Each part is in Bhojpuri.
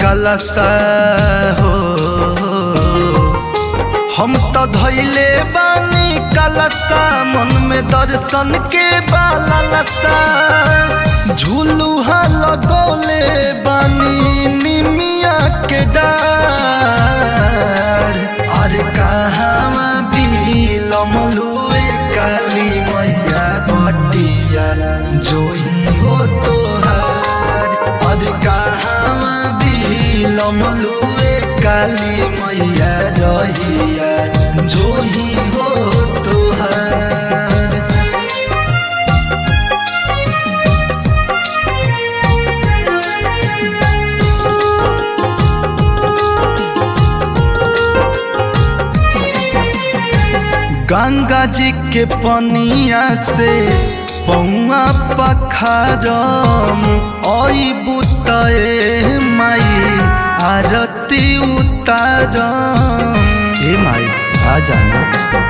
कलसा हो हम तो धैले बानी कलसा मन में दर्शन के बालसा झूलुहा लगौले बानी निमिया के डार अरे कहाँ बिलमलुए काली मैया बटिया जोही हो तोहार अरे कहाँ बिलमलुए काली मैया रहिया जोही हो तोहार गंगा जी के पनिया से पौआ पखारम ओई बुतए माई आरती उतारम हे माई आ जाना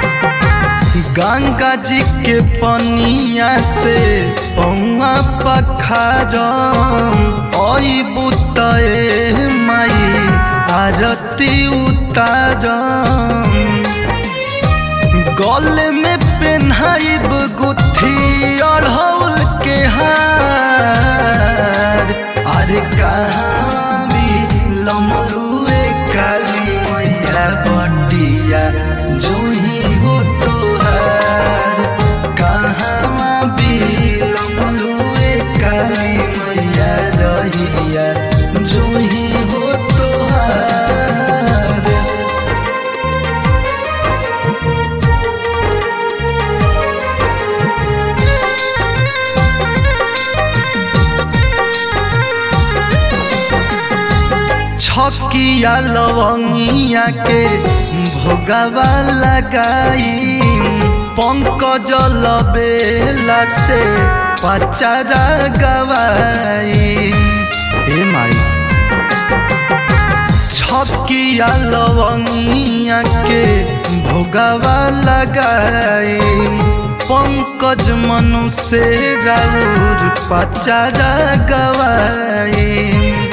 गंगा जी के पनिया से पौआ पखारम ओई बुतए माई आरती उतारम गले में पेन्हाइब गुथी अढ़ौल के हार अरे कहाँ भी लमरुए काली मैया बटिया जोही हो तोहार कहाँ भी लमरुए काली मैया रहिया जोही हो तोहार छकिया लवंगिया के भोगवा लगाई पंकज लबेला से पचारा गवाई हे माई छकिया लवंगिया के भोगवा लगाई पंकज मनु से राउर पचारा गवाई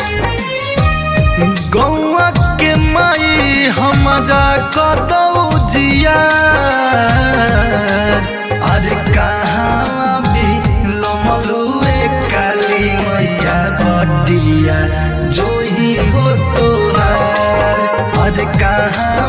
गौआ के माई हमारा कदौ जिया अरे कहाँ भी लमलुए काली मैया बटिया जोही हो तोहार अरे कहाँ